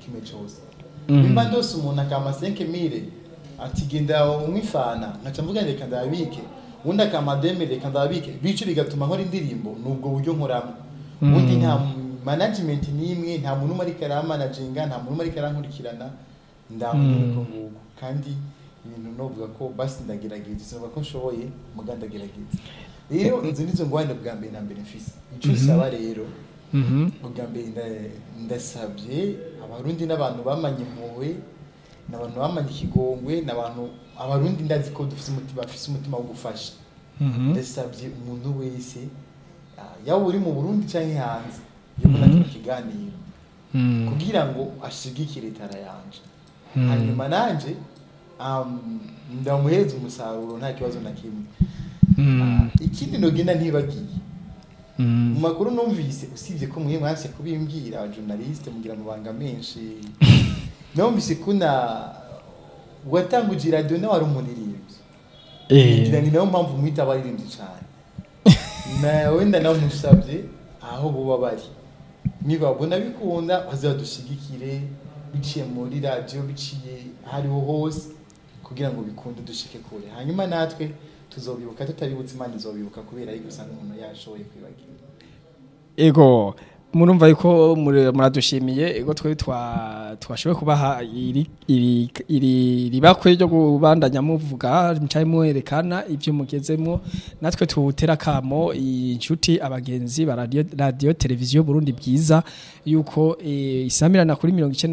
kimwe cyose Mhm. nimba ndose umuntu akama 5000 ati genda umwifana nkaca mvuga reka ndabike undi akama 2000 reka ndabike bice bigatuma nkora indirimbo nubwo buryo nkoramo Mhm. ubundi nta management n'imwe nta muntu umwe ariko aramanaginga nta muntu umwe ariko arankurikirana ndamubwira Mhm. ko nguko kandi ibintu novuga ko basi ndagerageza sinavuga ko nshoboye muga ndagerageza rero izo nizo ngwane bwa mbere na mbere mfise ico usaba rero Mhm. ubwa mbere nda- ndasabye abarundi n'abantu bamanye impuhwe n'abantu bamanye ikigongwe n'abantu abarundi ndazi ko dufise umutima bafise umutima wo gufasha Mhm. ndasabye umuntu wese ah, yaba uri mu burundi canke hanze yobona kino kiganiro Mhm. kugira ngo ashigikire tara yanje Mhm. hanyuma nanje um, ndamuhereza umusaruro nta kibazo na kimwe Mhm. Ah, ikindi nogenda ntibagiye Mhm. mu makuru numvise usibye ko mwe mwanse kubimbwira abajournaliste mugira amabanga menshi numvise kuna watanguje radio nawe ari umuririmbyi Eh. ngira ni nayo mpamvu mwita abaririmbyi cyane na wenda nawe musabye aho buba bari nibabona bikunda bazadushigikire biciye muri radio biciye ahariho hose kugira ngo bikunde dushike kure hanyuma natwe tuzobibuka tutabibutse imana izobibuka kubera yuko usanga umuntu yashoboye kwibagira ego murumva yuko muri- muradushimiye ego twe twa twashoboye kubaha iri iri iri ribakwe ryo kubandanya muvuga mcaye muherekana ivyo mugezemo natwe tuwutera kamo inshuti abagenzi ba radio, radio televiziyo Burundi bwiza yuko e, isamirana kuri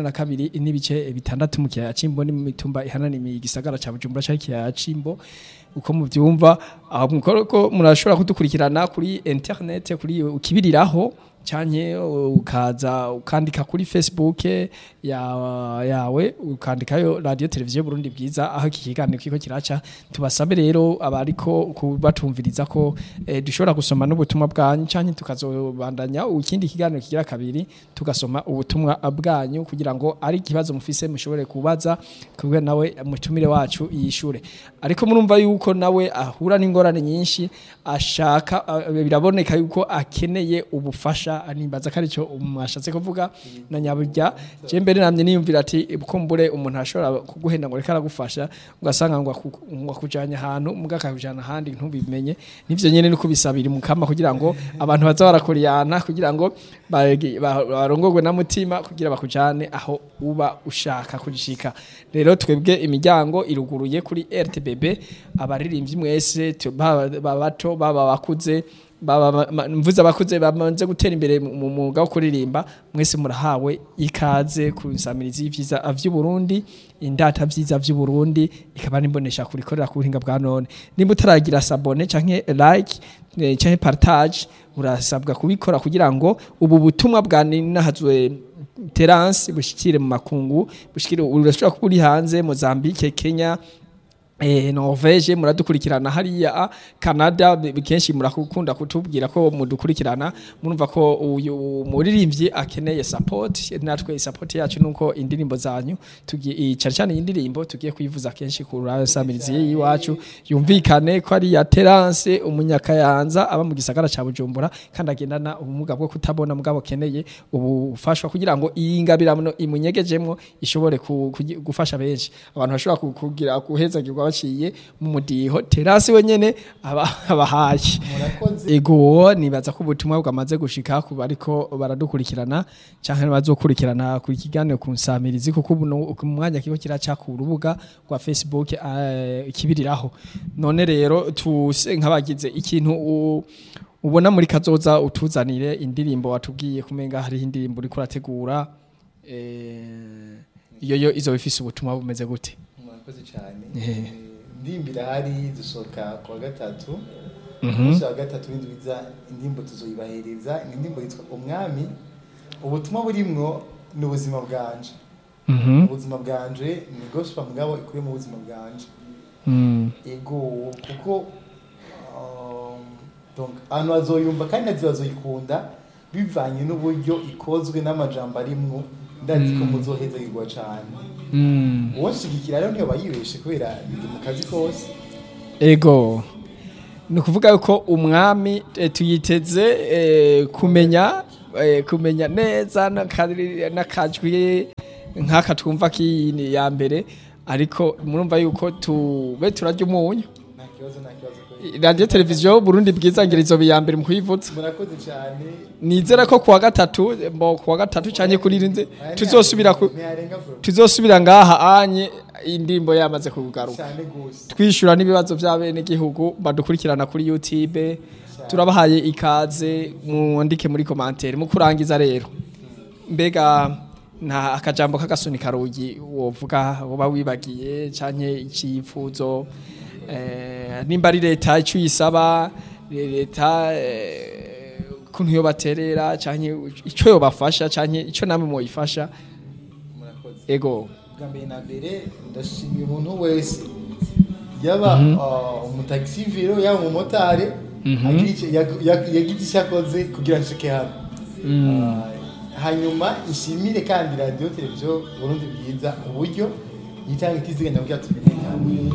92 n'ibice bitandatu mu kiyaya cimbo ni mu mitumba ihananiye igisagara ca Bujumbura ca kiyaya cimbo uko muvyumva aho mukoroko murashobora kudukurikirana kuri internet kuri ukibiriraho canke ukaza ukandika kuri Facebook ya, yawe ukandikayo radio televiziyo Burundi bwiza aho iki kiganiro kiko kiraca tubasabe rero abariko kubatumviriza ko eh, dushobora gusoma n'ubutumwa bwanyu canke tukazobandanya ikindi kiganiro kigira kabiri tugasoma ubutumwa bwanyu kugira ngo ari ikibazo mufise mushobore kubaza kubwe nawe mutumire wacu yishure ariko murumva yuko nawe ahura n'ingorane nyinshi ashaka ah, biraboneka yuko akeneye ubufasha nimbaza ko arico mwashatse kuvuga na nyaburya je mbere namye niyumvira ati kumbure umuntu ashobora kuguhenda ngo reka aragufasha ugasanga ngo aku- ngo akujanye ahantu muga akakujana ahandi ntubimenye nivyo nyene ni kubisabira mukama kugira ngo abantu baza barakuriyana kugira ngo bagi- ba- barongorwe na mutima kugira bakujane aho uba ushaka kujishika rero twebwe imiryango iruguruye kuri RTBB abaririmbyi mwese tu- baba baba bato baba bakuze baba ma- ma- mvuze abakuze bamaze gutera imbere mu mu mwuga wo kuririmba mwese murahawe ikaze ku nsamirizi y'ivyiza vy'u Burundi indata vyiza vy'u Burundi ikaba nimbonesha kurikorera ku buhinga bwa none nimba utaragira sabone canke like eh, canke partage urasabwa kubikora kugira ngo ubu butumwa bwa ninahazwe Terence bushikire mu makungu bushikire urashobora kuba uri hanze Mozambique Kenya Eh, Norvege muradukurikirana hariya Canada bi- kenshi murakunda kutubwira ko mudukurikirana murumva ko uyu muririmbyi akeneye support natwe support yacu nuko indirimbo zanyu tugiye cyane cyane indirimbo tugiye kuyivuza kenshi ku rasamirizi yiwacu yumvikane ko ari ya Terence umunyakayanza aba mu gisagara ca Bujumbura kandi agendana ubumuga bwo kutabona mugabo keneye ubufashwa kugira ngo iyi ngabirano imunyegejemwo ishobore ku- kugi- gufasha benshi abantu bashobora ku- kugira guhezagirwa baciye mu mudiho terasi wenyene aba- abahaye murakoze ego nibaza ko ubutumwa bwamaze gushika ku bariko baradukurikirana canke bazokurikirana ku kiganiro ku nsamirizi kuko ubu no- ku mwanya kiko kiraca ku rubuga rwa Facebook eh, kibiriraho none rero tuse nk'abagize ikintu u- ubona muri kazoza utuzanire indirimbo watubwiye kumenga hari indirimbo uriko urategura eh, iyo yo izo bifise ubutumwa bumeze gute murakoze cyane Eh. Eh, ndimbira hari dusohoka ku wa gatatu Mhm. umunsi wa gatatu w'indwiza indirimbo tuzoyibahereza indirimbo yitwa umwami ubutumwa burimwo ni ubuzima bwanje Mhm. ubuzima bwanje ni gospel mugabo ikuye mu buzima bwanje Mm. ego kuko um, donc abantu bazoyumva kandi nazi bazoyikunda bivanye n'uburyo ikozwe n'amajambo arimwo ndazi ko muzohezagirwa cane Mm. uwonshigikira rero niyo bayibeshe kubera ndi mu kazi kose ego ni ukuvuga yuko umwami eh, tuyiteze eh, kumenya eh, kumenya neza n'akari- n'akajwi nk'aka twumva k'iyini ya mbere ariko murumva yuko tube turarya umunyu nta kibazo nta kibazo kweli. radiyo televiziyo burundi bwiza ngirizo ya mbere mu kuyivuza murakoze cyane nizera ko kuwa gatatu mbo kuwa gatatu cyane kuri rinze Aya tuzosubira ku ntiyarenga bro tuzosubira ngaha anye indirimbo yamaze kugaruka cyane gose twishyura n'ibibazo by'abenegihugu badukurikirana kuri youtube turabahaye ikaze mwandike muri komantere mu kurangiza rero mbega nta akajambo k'agasunika rugi wovuga woba wibagiye canke icyifuzo eh, nimba ari leta icyo uyisaba leta eh, kuntu yo baterera canke icyo yobafasha canke icyo namwe mwoyifasha murakoze ego bwa mbere na mbere ndashimiye umuntu wese yaba uh, umutagisiviro yaba umumotari Mhm. agira icyo- yag- yag- yagize icyo akoze kugira ngo nshike hano Uh, hanyuma ishimire kandi radiyo televiziyo burundi bwiza uburyo yitanga itiziganya kugira tumenyekane